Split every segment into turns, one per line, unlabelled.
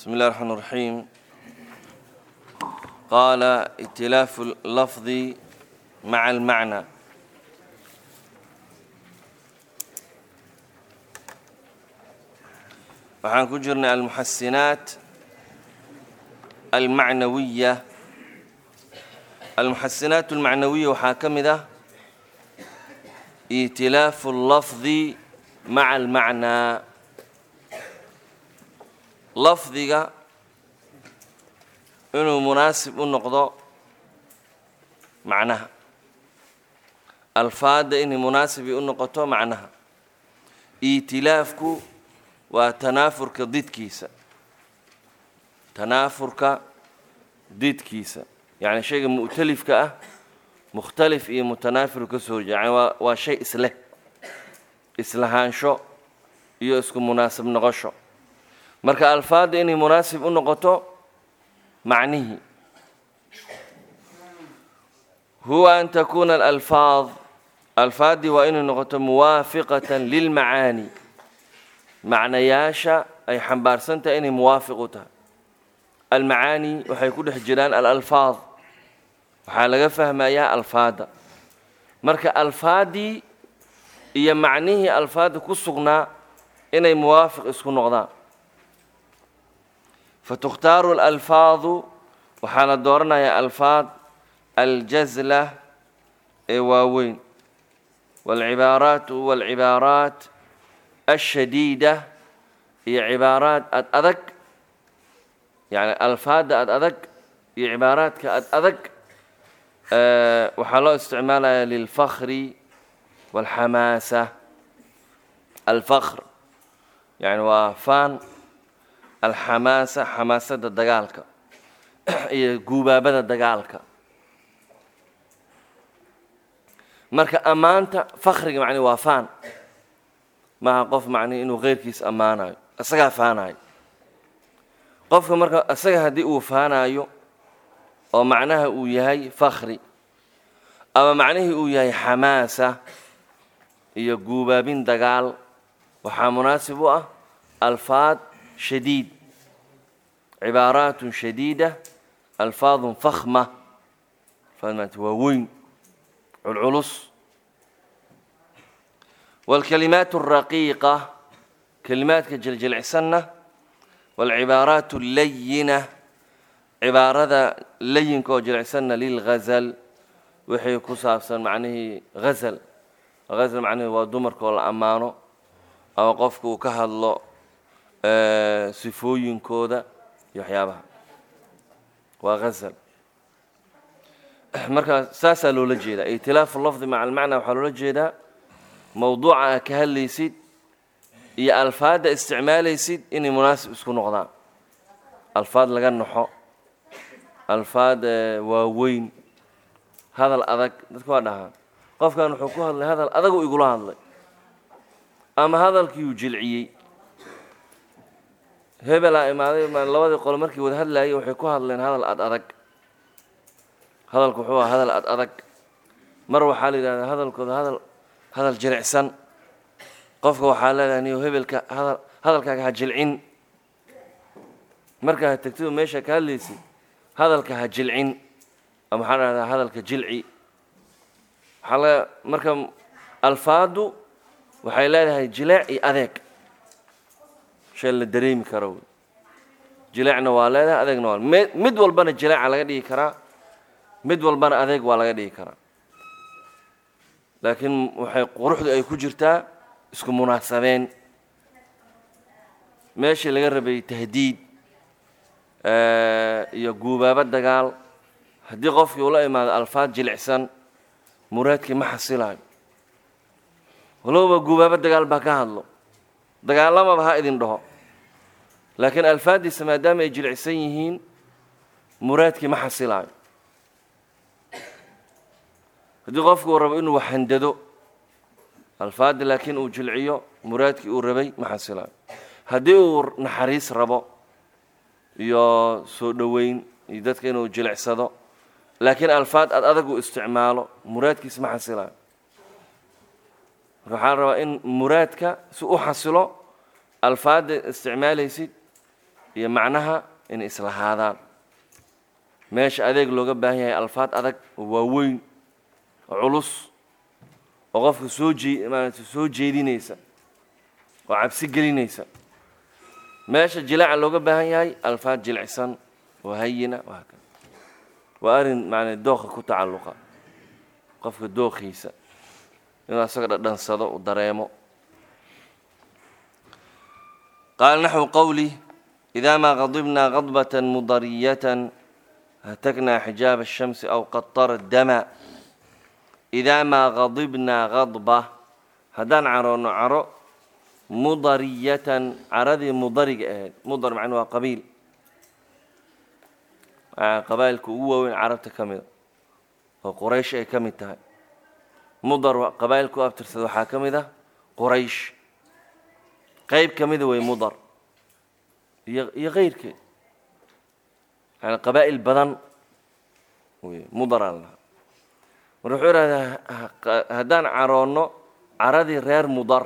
بسم الله الرحمن الرحيم قال ائتلاف اللفظ مع المعنى waxaan ku jirnay almuxasinaat almacnawiya almuxasinaat almacnawiya waxaa ka mid ah itilaafu اllafdi maca almacnaa lafdiga inuu munaasib u noqdo macnaha alfaadda inay munaasibay u noqoto macnaha iitilaafku waa tanaafurka didkiisa tanaafurka didkiisa yacni shayga mu'talifka ah mukhtalif iyo mutanaafir ka soo horjeeda yani waa waa shay isleh islahaansho iyo isku munaasib noqosho marka alfaadda inay munaasib u noqoto macnihii huwa an takuuna alalfaad alfaaddii waa inay noqoto muwaafiqatan lilmacaani macnayaasha ay xambaarsan tahay inay muwaafiq u tahay almacaani waxay ku dhex jiraan alalfaad waxaa laga fahmayaa alfaadda marka alfaaddii iyo macnihii alfaadda ku sugnaa inay muwaafiq isku noqdaan fatukhtaaru alalfaadu waxaa la dooranayaa alfaad aljazla ee waaweyn waalcibaaraatu waalcibaaraat ashadiida iyo cibaaraad ad adag yani alfaadda ad adag iyo cibaaraadka ad adag waxaa loo isticmaalaya lilfakri walxamaasa alfakr yani waa faan alxamaasa xamaasada dagaalka iyo guubaabada dagaalka marka ammaanta fakriga macni waa faan maaha qof macnihi inuu keyrkiis ammaanayo isagaa faanayo qofka marka isaga haddii uu faanayo oo macnaha uu yahay fakri ama macnihii uu yahay xamaasa iyo guubaabin dagaal waxaa munaasib u ah alfaad shadiid cibaaraatun shadiida alfaadun fakhma alfaad waa weyn culculus والكلمات الرقيقة كلمات جلجلعسنة والعبارات اللينة عبارة لين كو جلعسنة للغزل وحي كسافسا معنيه غزل غزل معنيه ودمر كو الأمانو أو قفكو كهالله أه سفوين كودا يحيابها وغزل marka saasaa loola jeedaa itilaafu lafdi maca almacna waxaa loola jeedaa mowduuca aa ka hadlaysid iyo alfaadda isticmaalaysid inay munaasib isku noqdaan alfaad laga naxo alfaad waaweyn hadal adag dadka waa dhahaan qofkan wuxuu ku hadlay hadal adagu igula hadlay ama hadalkiiuu jilciyey hebelaa imaaday labadii qolo markii wada hadlaayay waxay ku hadleen hadal ad adag hadalku wuxuu aha hadal ad adag mar waxaa la yidhahdaa hadalkooda hadal hadal jilicsan qofka waxaa leedahay niyo hebelka hadal hadalkaaga ha jilcin markaa ha tegtidu meesha ka hadlaysid hadalka ha jilcin ama waxaa dhahdaa hadalka jilci waxaa laga marka alfaadu waxay leedahay jileec iyo adeeg shay la dareemi karo wey jileecna waa leedahay adeegna waa mid mid walbana jileeca laga dhigi karaa mid walbana adeeg waa laga dhigi karaa laakiin waxay quruxdu ay ku jirtaa isku munaasabeen meeshii laga rabay tahdiid iyo guubaabo dagaal haddii qofkii ula imaado alfaad jilicsan muraadkii ma xasilayo walowba guubaabo dagaal baa ka hadlo dagaalamaba ha idin dhaho laakiin alfaaddiisa maadaama ay jilicsan yihiin muraadkii ma xasilayo haddii qofku uu rabo inuu waxhandado alfaadda laakiin uu jilciyo muraadkii uu rabay ma xasilayo haddii uu naxariis rabo iyo soo dhoweyn iyo dadka inuu jilicsado laakiin alfaad ad adag uu isticmaalo muraadkiis ma xasilayo marka waxaa la rabaa in muraadka si u xasilo alfaadda isticmaalaysid iyo macnaha inay islahaadaan meesha adeeg looga baahan yahay alfaad adag oo waaweyn oo culus oo qofka soo jee maarata soo jeedinaysa oo cabsi gelinaysa meesha jilaaca looga baahan yahay alfaad jilicsan oo hayina waa kan waa arrin macnaa dooqa ku tacalluqa qofka dooqiisa inuu asaga dhadhansado uu dareemo qaala naxwu qowlih idaa maa qadibnaa qadbatan mudariyatan hataknaa xijaaba الshamsi aw qatara dama idaa maa qadibnaa qadba haddaan caroonno caro mudariyatan caradii mudariga ahayd mudar macna waa qabiil qabaa'ilka ugu waaweyn carabta ka mida oo quraysh ay ka mid tahay mudar qabaa'ilka u abtirsada waxaa ka mid ah quraysh qeyb ka mida wey mudar iyo iyo keyrkeed yani qabaa'il badan wey mudar aan lahaa mar wuxuu ihahdaa haddaan caroonno caradii reer mudar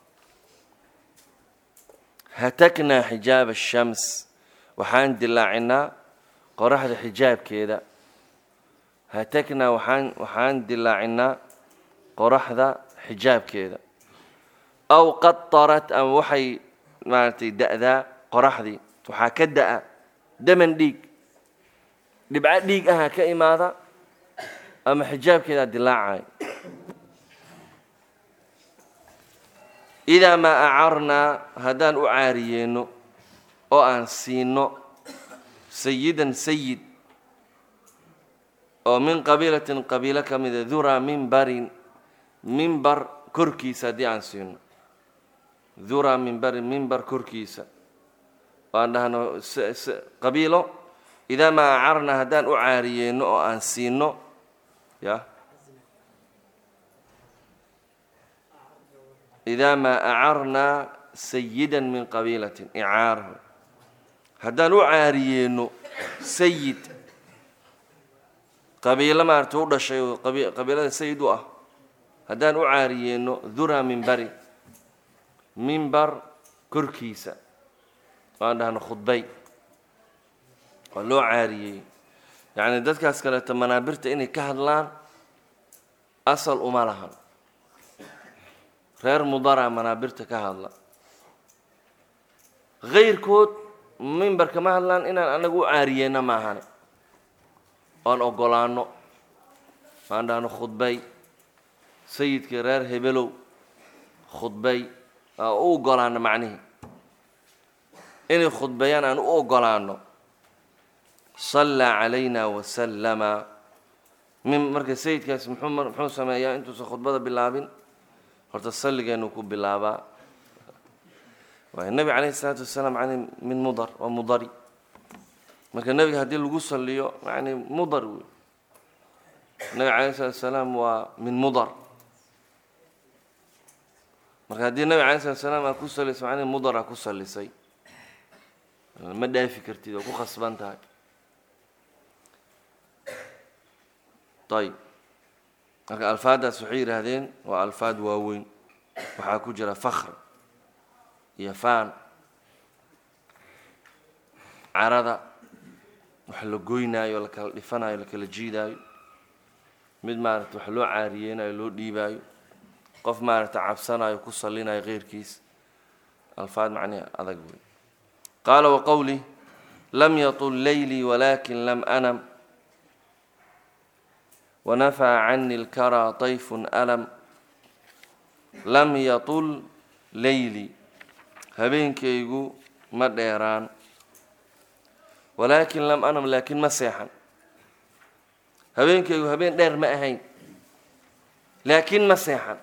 hataknaa xijaaba ashams waxaan dilaacinaa qoraxda xijaabkeeda hataknaa waxaan waxaan dilaacinaa qoraxda xijaabkeeda aw qatarat ama waxay maaragtay da'daa qoraxdii waxaa ka da'a daman dhiig dhibco dhiig aha ka imaada ama xijaabkeedaa dilaacay idaa maa acarnaa haddaan u caariyeenno oo aan siino sayidan sayid oo min qabiilatin qabiilo ka mida duraa mimbarin mimbar korkiisa haddii aan siino duraa mimbarin mimbar korkiisa oo aan dhahno qabiilo idaa maa acarnaa haddaan u caariyeenno oo aan siino ya idaa maa acarnaa sayidan min qabiilatin icaarahu haddaan u caariyeenno sayid qabiilo maarata u dhashay oo qabiilada sayid u ah haddaan u caariyeenno duraa mimbari mimbar korkiisa waan dhahno khudbay waa loo caariyey yacni dadkaas kaleeto manaabirta inay ka hadlaan asal uma lahan reer mudara manaabirta ka hadla kayrkood mimbar kama hadlaan inaan anagu u caariyeenna maahane oan ogolaano waan dhahno khudbay sayidkii reer hebelow khudbay aa u ogolaano macnihii inay khudbeeyaan aan u ogolaano sallaa calayna wasallama min marka sayidkaas muxuu muxuu sameeyaa intuusan khudbada bilaabin horta salligeenu ku bilaabaa waay nebi calayhi isalaatu wasalaam yani min mudar waa mudari marka nebiga haddii lagu saliyo yani mudar wey nebiga calayhi salatu wasalaam waa min mudar marka haddii nebiga calayhi salatu wasalaam aa ku salisay macnihi mudar aa ku salisay ma dhaafi kartid oo ku khasban tahay ayb marka alfaaddaas waxay yidhaahdeen waa alfaad waaweyn waxaa ku jira fakr iyo faan carada wax la goynaayo la kala dhifanayo la kala jiidaayo mid maaragta wax loo caariyeynayo loo dhiibaayo qof maaragta cabsanayo ku salinayo keyrkiis alfaad macnihi adag wey qaala waqowlih lam yatul laylii walakin lam anam wanafaa cani اlkaraa طayfun alam lam yatul leyli habeenkaygu ma dheeraan walaakin lam anam laakiin ma seexan habeenkaygu habeen dheer ma ahayn laakiin ma seexan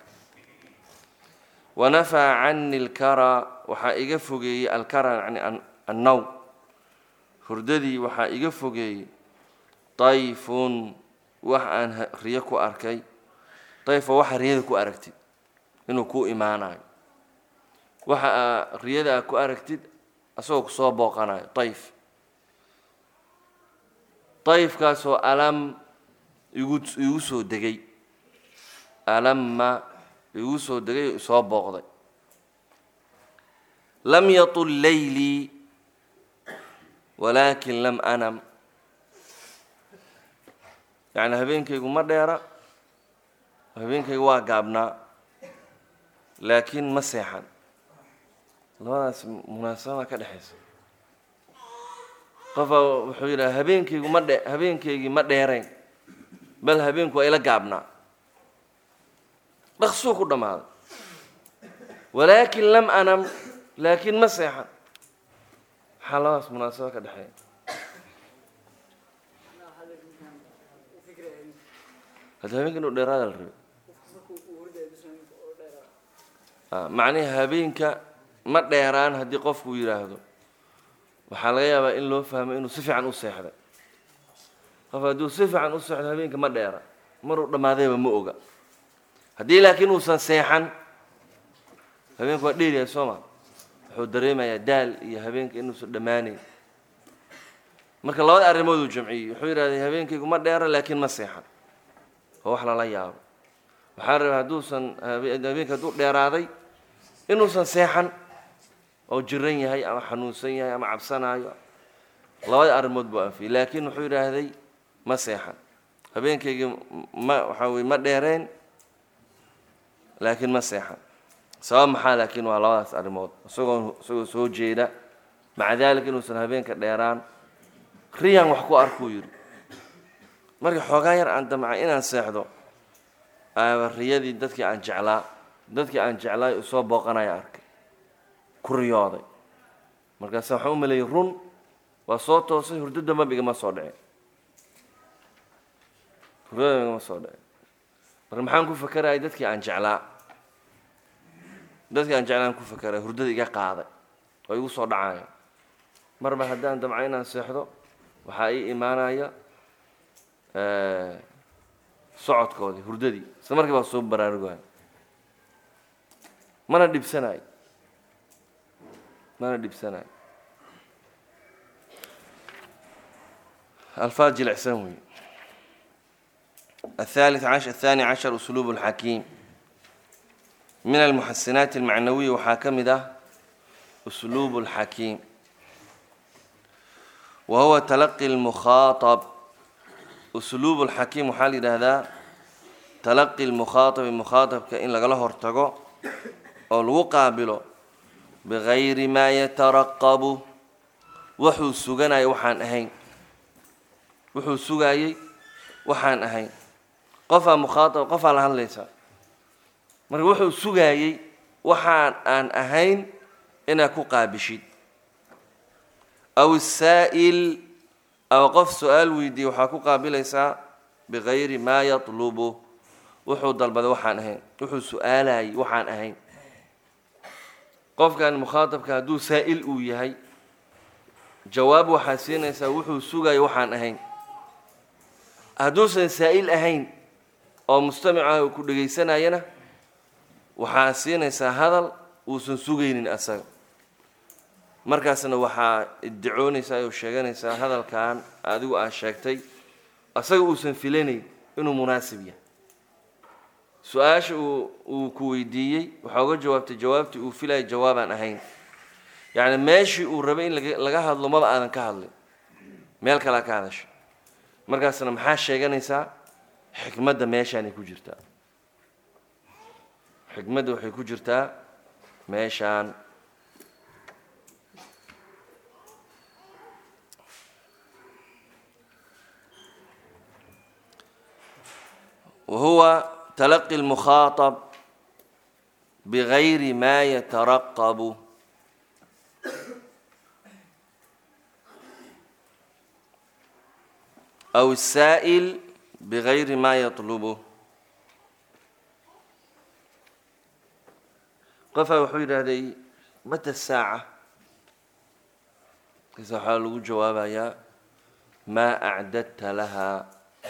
wanafaa cani اlkaraa waxaa iga fogeeyey alkara yani annaw hurdadii waxaa iga fogeeyey طayfun wax aan riyo ku arkay dayfa waxa riyada ku aragtid inuu ku imaanayo waxa aa riyada aa ku aragtid asagoo kusoo booqanayo dayf dayfkaasoo alam igu igu soo degay alamma igu soo degay oo isoo booqday lam yatul laylii walaakin lam anam yacni habeenkaygu ma dheera habeenkaygu waa gaabnaa laakiin ma seexan labadaas munaasabada ka dhexaysa qofaa wuxuu yidhaha habeenkaygu ma dhe habeenkaygii ma dheerayn bal habeenku waa ila gaabnaa dhaqsuu ku dhammaaday walaakin lam anam laakiin ma seexan maxaa labadaas munaasabo ka dhexeeya hadda habeenka inuu dheeraada la rabay macnihi habeenka ma dheeraan haddii qofku yidhaahdo waxaa laga yaabaa in loo fahmo inuu si fiican u seexday qof hadduu si fiican u seexdo habeenka ma dheera maruu dhammaadayba ma oga haddii laakiin uusan seexan habeenku waa dheeryahay soo ma wuxuu dareemayaa daal iyo habeenka inuusan dhammaanayn marka labada arrimood uu jamciyey wuxuu yidhahday habeenkaygu ma dheera laakiin ma seexan oo wax lala yaabo waxaa rabay hadduusan habeenka hadduu dheeraaday inuusan seexan oo jiran yahay ama xanuunsan yahay ama cabsanaayo labada arrimood buu anfiyey laakiin wuxuu yidhaahday ma seexan habeenkaygii ma waxaa weye ma dheereen laakiin ma seexan sabab maxaa laakiin waa labadaas arrimood isagoo isagoo soo jeeda maca daalika inuusan habeenka dheeraan riyan wax ku arkuu yidhi marka xoogaa yar aan damca inaan seexdo aaba riyadii dadkii aan jeclaa dadkii aan jeclaay u soo booqanaya arkay ku riyooday markaasa waxaan u maleeyey run waa soo toosay hurdo damba igama soo dhicin hurdada igama soo dhicin marka maxaan ku fakerayay dadkii aan jeclaa dadkii aan jeclaan ku fakeraya hurdada iga qaaday oo igu soo dhacaya marba haddaan damca inaan seexdo waxaa ii imaanaya socodkoodii hurdadii isla markii baa soo baraarugaya mana dhibsanayo mana dhibsanayo alfaad jilicsan wey الثالث عشر الثاني عشر أسلوب الحكيم من المحسنات المعنوية وحاكمة أسلوب الحكيم وهو تلقي المخاطب أسلوب الحكيم وحال هذا تلقي المخاطب المخاطب كإن لقله ارتقو أو الوقابل بغير ما يترقب وحو السجناي وحان أهين وحو السجاي وحان أهين قفا مخاطب قفا لهن ليس marka wuxuu sugaayey waxaan aan ahayn inaa ku qaabishid aw isaa'il aw qof su-aal weydiiye waxaa ku qaabilaysaa bigayri maa yatlubu wuxuu dalbaday waxaan ahayn wuxuu su-aalayay waxaan ahayn qofkan mukhaatabka hadduu saa'il uu yahay jawaab waxaa siinaysaa wuxuu sugaya waxaan ahayn hadduusan saa'il ahayn oo mustamicaha uu ku dhegaysanayana waxaa siinaysaa hadal uusan sugaynin asaga markaasna waxaa iddicoonaysaa oo sheeganaysaa hadalkan adigu aad sheegtay asaga uusan filanayn inuu munaasib yahay su-aasha uu uu ku weydiiyey waxaa uga jawaabtay jawaabtii uu filayay jawaabaan ahayn yacni meeshii uu rabay in laga laga hadlo maba aadan ka hadlin meel kalea ka hadasha markaasna maxaa sheeganaysaa xikmadda meeshaanay ku jirtaa xikmadda waxay ku jirtaa meeshaan وهو تلقي المخاطب بغير ما يترقب أو السائل بغير ما يطلبه قفا وحيد هذه متى الساعة إذا حال جوابها يا ما أعددت لها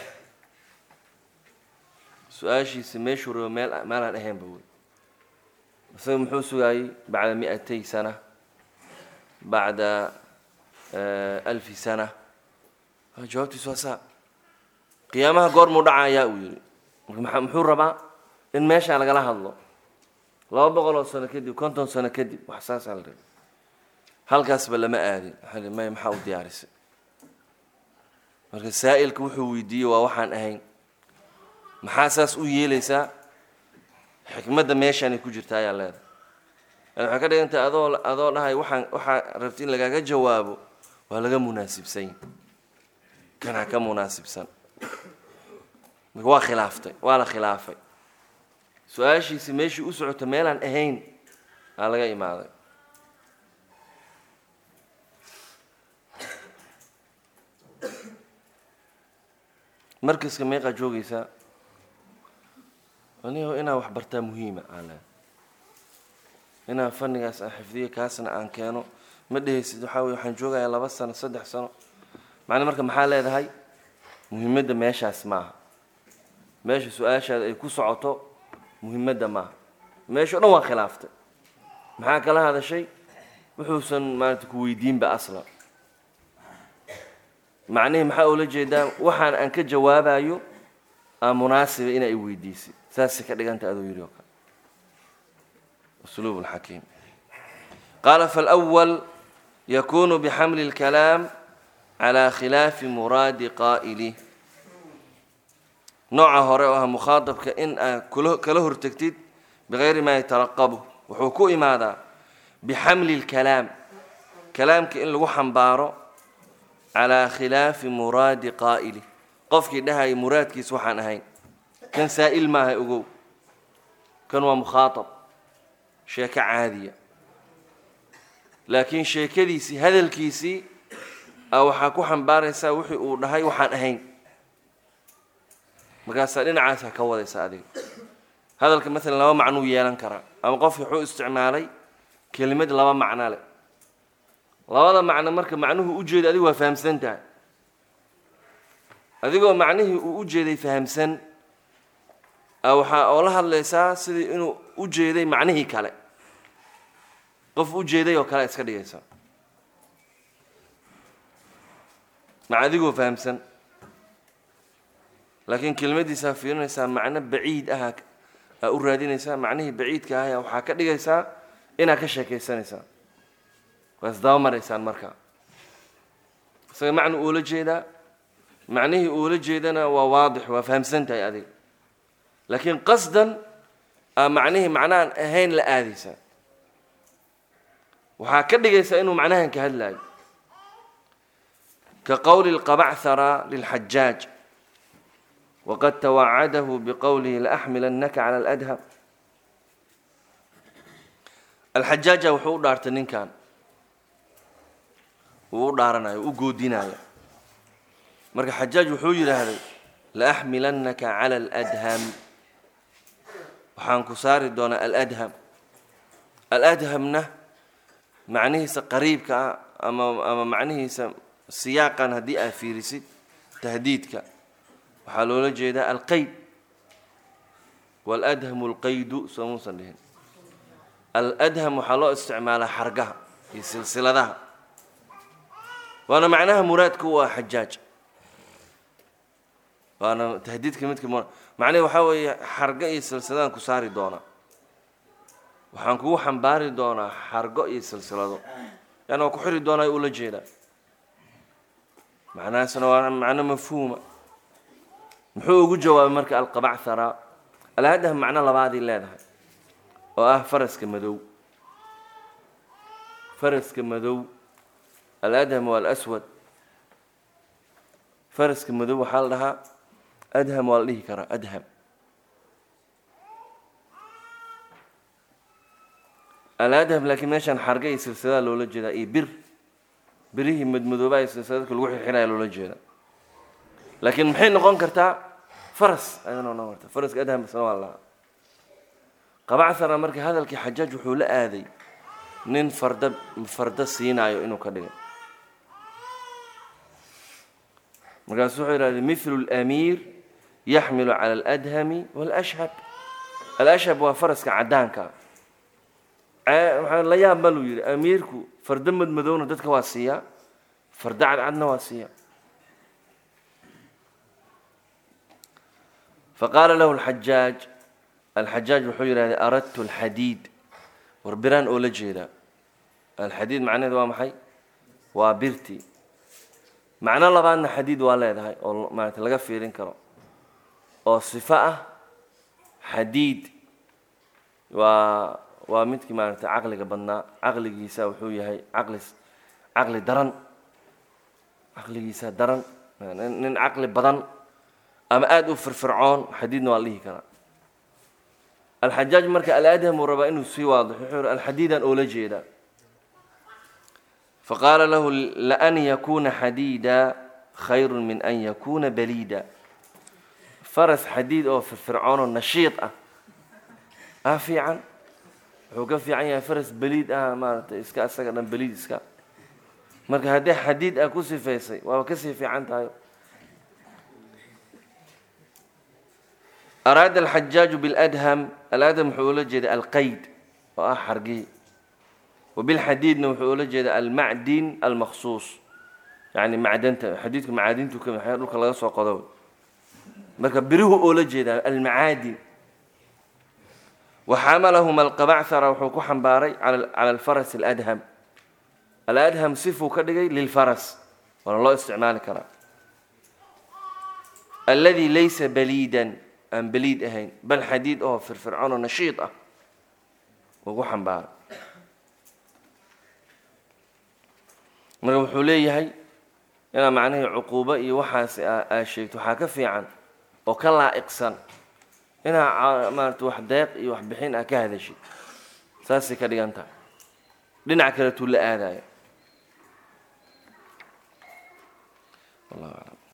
su-aashiisi meeshuu rabo meel maalaan ahaynba wey isaga muxuu sugaayey bacda mi-atay sana bacda alfi sana jawaabtiisu waa saa qiyaamaha goormuu dhacayaa uu yidhi marka muxuu rabaa in meeshaan lagala hadlo laba boqol oo sano kadib konton sano kadib wax saasaa la rabay halkaasba lama aadin waxaa may maxaa u diyaarisay marka saa'ilka wuxuu weydiiyey waa waxaan ahayn maxaa saas u yeelaysaa xikmadda meeshaanay ku jirta ayaa leedahay yani waxay ka dhigantahay adoo adoo dhahay waxaan waxaa rabti in lagaaga jawaabo waa laga munaasibsan kanaa ka munaasibsan marka waa khilaaftay waa la khilaafay su-aashiisi meeshii u socota meelaan ahayn aa laga imaaday markaska meeqaa joogaysaa anigo inaa wax bartaa muhiima aan leehay inaan fannigaas aan xifdiyo kaasna aan keeno ma dhehaysid waxaa weye waxaan joogayaa laba sano saddex sano macnaa marka maxaa leedahay muhiimadda meeshaas maaha meesha su-aashaada ay ku socoto muhiimadda maaha meesha o dhan waa khilaaftay maxaa kala hadashay wuxuusan maarata ku weydiinba asla macnihii maxaa ula jeedaa waxaan aan ka jawaabayo aa munaasiba inaa i weydiisay saasay ka dhiganta aduu yidhi oo kale usluub lxakiim qaala falأwal yakunu bixamli اlkalaam calى khilaafi muraadi qaa'ilih nooca hore oo ah mukhaadabka in aad kala hortegtid bigayri maa yataraqabu wuxuu ku imaadaa bixamli اlkalaam kalaamka in lagu xambaaro calaa khilaafi muraadi qaa'ili qofkii dhahaya muraadkiis waxaan ahayn kan saa'il maaha ogow kan waa mukhaatab sheeko caadiya laakiin sheekadiisii hadalkiisii a waxaa ku xambaaraysaa wixii uu dhahay waxaan ahayn markaasaa dhinacaasa ka wadaysa adiga hadalka maalan laba macnuu yeelan karaa ama qofki wuxuu isticmaalay kelimad laba macno leh labada macno marka macnuhu ujeeda adigu waa fahamsan tahay adigoo macnihii uu u jeeday fahamsan waxaa oo la hadlaysaa sidii inuu u jeeday macnihii kale qof u jeeday oo kale iska dhigaysa maca adigoo fahamsan laakiin kelmaddiisaa fiirinaysaa macno baciid ah aa u raadinaysaa macnihii baciidka ah waxaa ka dhigaysaa inaad ka sheekaysanaysaa waa isdaba maraysaan marka isaga macna uula jeedaa macnihii uula jeedana waa waadix waa fahamsan tahay adiga laakiin qasdan aa macnihii macnahan ahayn la aadaysaa waxaa ka dhigaysaa inuu macnahan ka hadlaayo ka qowli lqabachara lilxajaaj waqad tawacadahu biqowlihi laaxmilannaka cala aladham alxajaaja wuxuu u dhaartay ninkan wuu u dhaaranayo u goodinayo marka xajaaj wuxuu yidhaahday laaxmilannaka cala aladham waxaan ku saari doonaa aladham aladhamna macnihiisa qariibka ah ama ama macnihiisa siyaaqan haddii aad fiirisid tahdiidka waxaa loola jeedaa alqayd waaladhamu alqaydu soo muusan dhihin aladham waxaa loo isticmaalaa xargaha iyo silsiladaha waana macnaha muraadka u ah xajaaj waana tahdiidka midka m macnihi waxaa weeye xargo iyo silsiladaan ku saari doonaa waxaan kugu xambaari doonaa xargo iyo silsilado yani waa ku xiri doonaa ula jeedaa macnahaasna waa macno mafhuuma muxuu ugu jawaabay marka alqabachara alhadham macno labaadii leedahay oo ah faraska madow faraska madow aladham waa alaswad faraska madow waxaa la dhahaa adham waa la dhihi karaa adham aladham laakiin meeshaan xarga iyo silsilada loola jeedaa iyo bir birihii madmadoobaha iyo silsiladka lagu xirxiraya loola jeedaa laakiin maxay noqon kartaa faras ayadana noqon kartaa faraska adham basna waa lahaa qabachara marka hadalkii xajaaj wuxuu la aaday nin farda farda siinaayo inuu ka dhigay markaasu wuxuu yidhahday mithlu lamiir yaxmilu cala aladhami walashhab alashhab waa faraska caddaanka waxaa la yaab maluu yidhi amiirku farda madmadowna dadka waa siiyaa farda cadcadna waa siiya faqaala lahu alxajaaj alxajaaj wuxuu yidhahday aradtu alxadiid war biraan oo la jeedaa alxadiid macnaheedu waa maxay waa birtii macno labaadna xadiid waa leedahay oo maarata laga fiirin karo oo sifo ah xadiid waa waa midkii maaragtay caqliga badnaa caqligiisa wuxuu yahay caqli caqli daran caqligiisa daran nin nin caqli badan ama aada u firfircoon xadiidna waa la dhihi karaa alxajaaj marka aladham uu rabaa inuu sii waadixo wuxuu yihi alxadiidaan oola jeedaa faqaala lahu laan yakuna xadiida khayru min an yakuna baliida faras xadiid oo firfircoon oo nashiid ah ah fiican wuxuu ka fiican yahay faras beliid ah maaragtay iska isaga dhan beliid iska marka haddii xadiid ah ku sifaysay waaba kasii fiican tahay araada alxajaaju biladham aladham wuxuu ula jeeda alqayd oo ah xargii wabilxadiidna wuxuu ula jeeda almacdin almaksuus yani macdanta xadiidku macaadintu ka maxay dhulka laga soo qodo marka birihu oola jeedaa almacaadin waxamalahuma alqabachara wuxuu ku xambaaray cala alfaras aladham aladham sifuu ka dhigay lilfaras waana loo isticmaali karaa aladi laysa baliidan aan beliid ahayn bal xadiid oo firfircoon oo nashiid ah uu ku xambaaray marka wuxuu leeyahay inaa macnihii cuquubo iyo waxaas aa sheegto waxaa ka fiican oo ka laa'iqsan inaa maarata wax deeq iyo wax bixin aa ka hadashid saasay ka dhigan tahay dhinac kaletuu la aadaya wallahu aclam